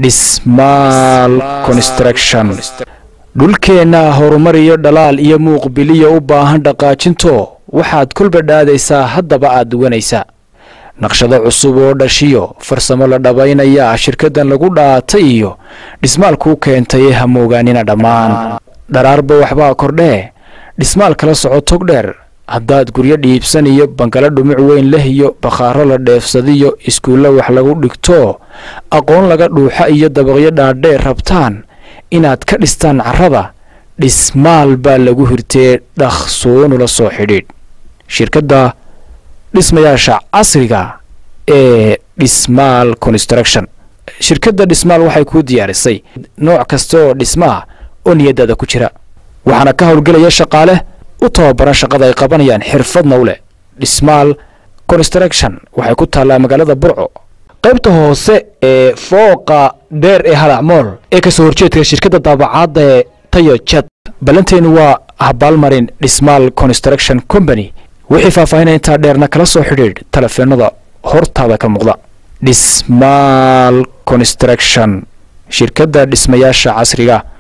dhismaal construction dhulkeenna horumar iyo dhalaal iyo muuqbiliya u baahan dhaqaajinto waxaad kolba dhaadaysaa haddaba aad duwanaysaa naqshado cusub oo dhashiyo farsamo la dhabaynaya shirkaddan lagu dhaatay iyo dhismaalkuu keentay hamoogaanina dhammaan dharaarba waxbaa kordhee dhismaal kala soco tog dheer haddaad guryo dhiibsan iyo bangalo dhumuc weyn leh iyo bakhaaro la dheefsadiyo iskuulla wax lagu dhigto aqoon laga dhuuxa iyo dabaqyo dhaadheer rabtaan inaad ka dhistaan carrada dhismaal baa lagu hirtee dhaqsoonula soo xidhiidh shirkadda dhismayaasha casriga ee dhismaal construction shirkadda dhismaal waxay kuu diyaarisay nooc kasta oo dhismaa oo niyadaada ku jira waxaana ka howlgelaya shaqaale u tababaran shaqada ay qabanayaan xirfadna u leh dhismaal construction waxay ku taallaa magaalada burco qaybta hoose ee fooqa dheer ee halacmool ee kasoo horjeedka shirkadda daabacaadda ee tayo jad ballanteenu waa habaalmarin dhismaal construction company wixii faahfaahinaya intaa dheerna kala soo xidhiidh talefeenada hortaada ka muuqda dhismaal construction shirkadda dhismayaasha casriga